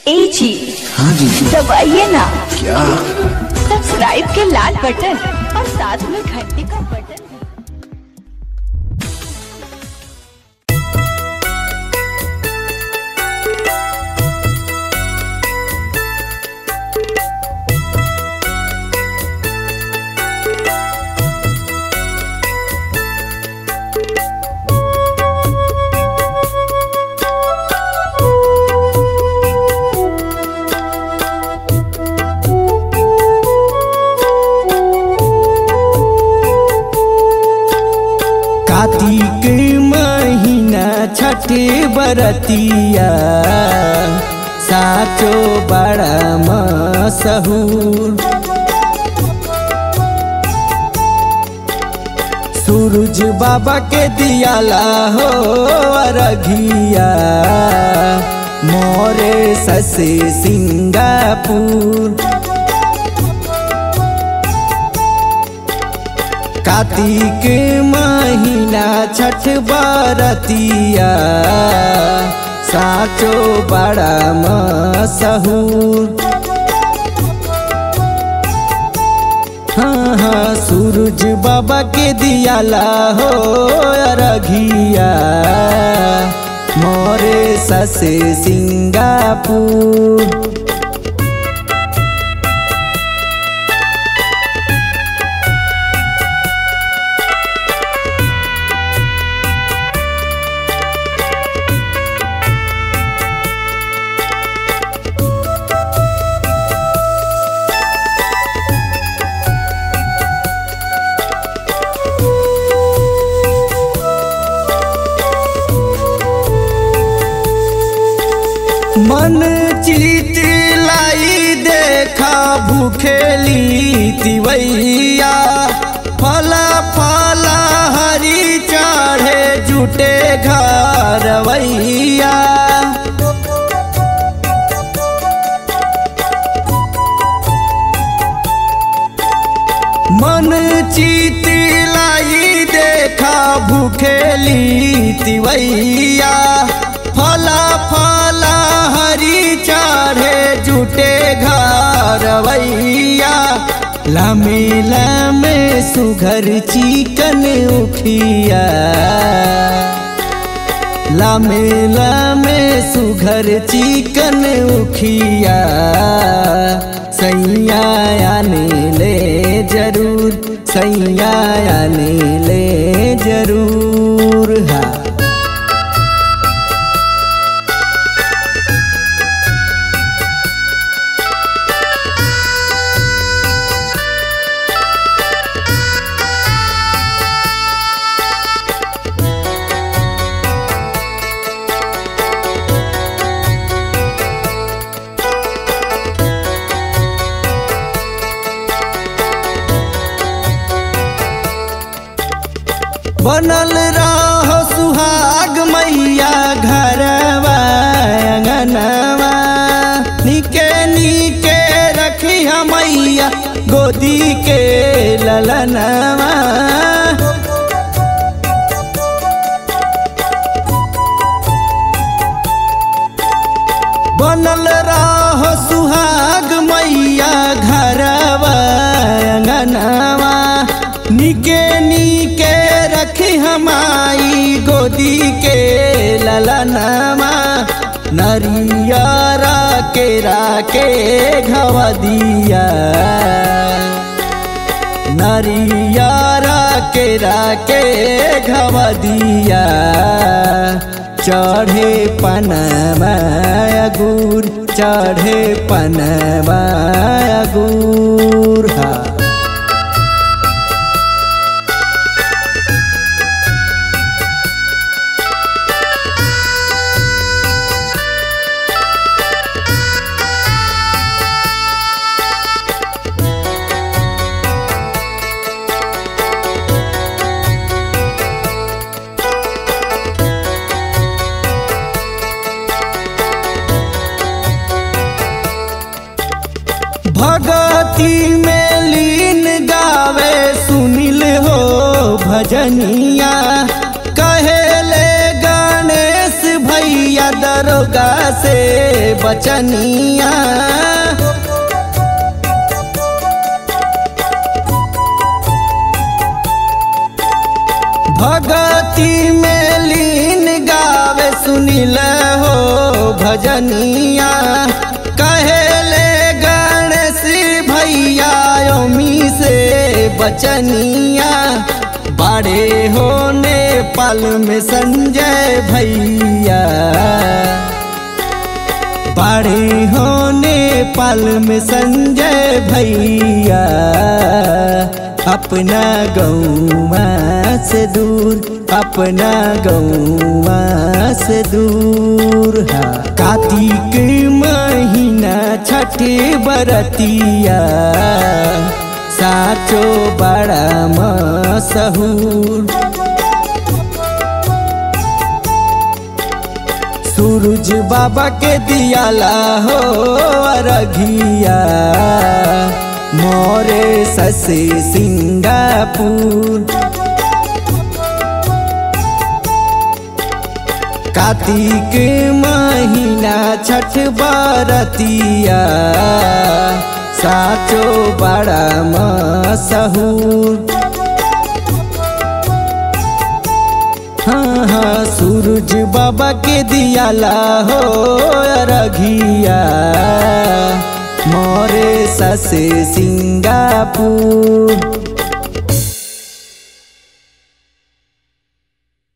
ए जी हाँ जी दबाइए ना क्या सब्सक्राइब के लाल बटन और साथ में घंटी का बटन कार्तिक महीना छठे बरतिया साचो बड़ा मशहूर सूरज बाबा के दियाला हो अरघिया मोरे ससे सिंगापुर कार्तिक महीना छठ बरतिया साचो बड़ा मशहूर हाँ हाँ सूरज बाबा के दियाला हो अरघिया मोरे ससे सिंगापुर मन चित लाई देखा भूखेली तिवैया फला फला हरी चढ़े जुटे घरवैया मन चित लाई देखा भूखेली तिवैया फला फला हरी चढ़े जुटे घरवैया लमे लमे सुघर चिकन उखिया लमे लमे सुघर चिकन उखिया सैया आने ले जरूर सैया आने ले जरूर हाँ बनल रहो सुहाग मैया घरवा अंगनवा निके निके रखी मैया गोदी के ललनवा बनल रहो सुहाग मैया घरवा अंगनवा निके निके रखी हमारी गोदी के ललनवा नरियरा के राके घवदिया नरियरा के राके घवदिया चढ़े पनवा गुर चढ़े पनवा गुर हा भगती में लीन गावे सुनिल हो भजनिया कहेले गणेश भैया दरोगा से बचनिया भगती में लीन गावे सुनिल हो भजनिया कहेले गणेश भैया ओमी से बचनिया बड़े होने पल में संजय भैया बड़े होने पल में संजय भैया अपना गौवा से दूर अपना गौवा से दूर हा कार्तिक महीना छठे बरतिया साचो बड़ा मशहूर सूरज बाबा के दियाला हो अरघिया मोरे ससे सिंगापुर कार्तिक महीना छठ बरतिया साचो बड़ा मशहूर हाँ हाँ सूरज बाबा के दियाला हो रघिया मोरे ससे सिंगापुर